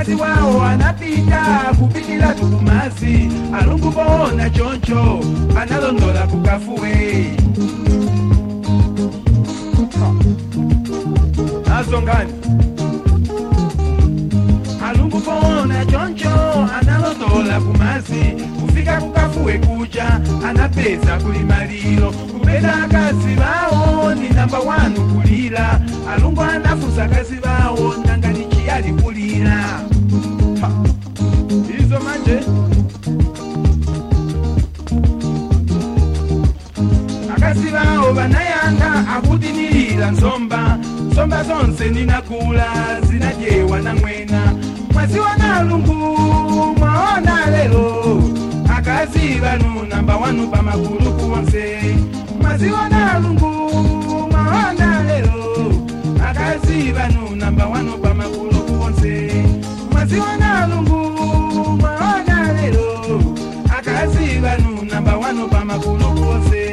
mkazi wao anapita kupitila tukumazi alungu bona choncho analondola kukafuwe nazo ngani alungu bona choncho analondola kumazi kufika kukafuwe kuja anapeza kulimalilo kupenda akazi bawo ni namba wanu kulila alungu anafusa akazi bawo nangani chiyali kulila Ha. izo manje akazi bawo banayanga akutinilila nsomba nsomba zonse ninakula zinajewa na mwena mwaziwa na lungu mwaona lelo akazi banu namba wanu pamakuluku wonse mwaziwa na lungu mwaona lelo akazi banu namba wanu pamakuluku wonse mwaziwa na lungu mwaona lelo akazi banu namba wanu pamakuluku wonse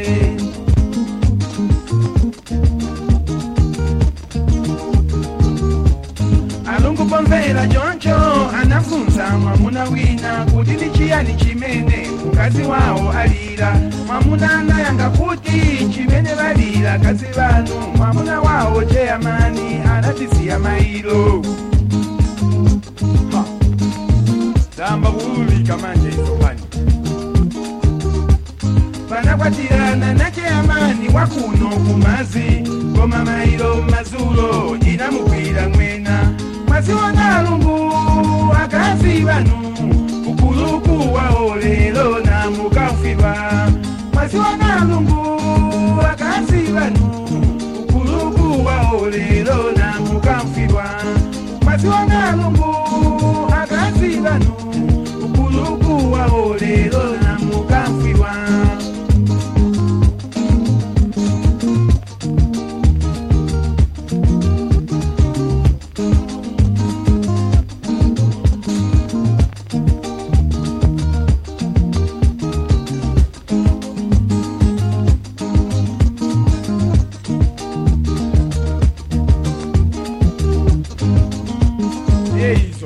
alungu pomvera choncho anafunsa mwamuna wina kuti ndi chiyani chimene mkazi wawo alira mwamuna anayanga kuti chimene balira kazi banu mwamuna wawo cheyamani anatisiya mailo Ha. tamba kuulika manje isopani panakwatirana na cheyamani wakuno kumazi koma mailo mazulo inamugwira mwena mwaziona lungu akazi banu ukuluku wawo lelo namukamfirwa mwaziona lungu akazi banu ukuluku wawo lelo namukamfirwa mwaziona lungu akazi banu ukuluku wawo lelo namukamfirwa yeyizo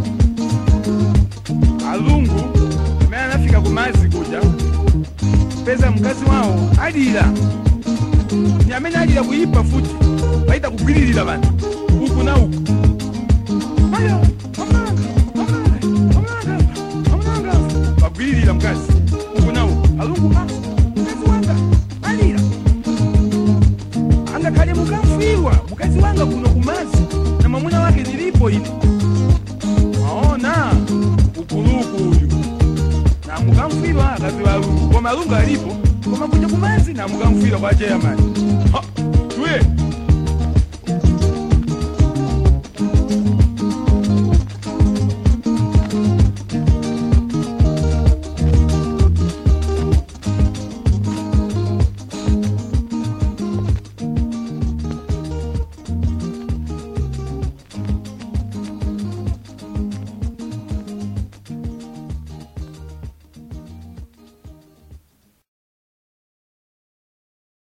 alungu amene anafika kumazi kuja peza mkazi wawo alira ni amene alira kuyipa futi paita kugwiririra bantu uku na uku Aya, omulanga, omulanga, omulanga, omulanga. bagwiririra mkazi uku na uku alungu ah, mkazi wanga alira angakhale mukamfirwa mukazi wanga kuno kumazi na mwamuna wake nilipo ine maona ukuluku uyu namukamfirwa akazi walungu koma alungu alipo koma kuja kumazi namukamfirwa kwa cheyamani Ha!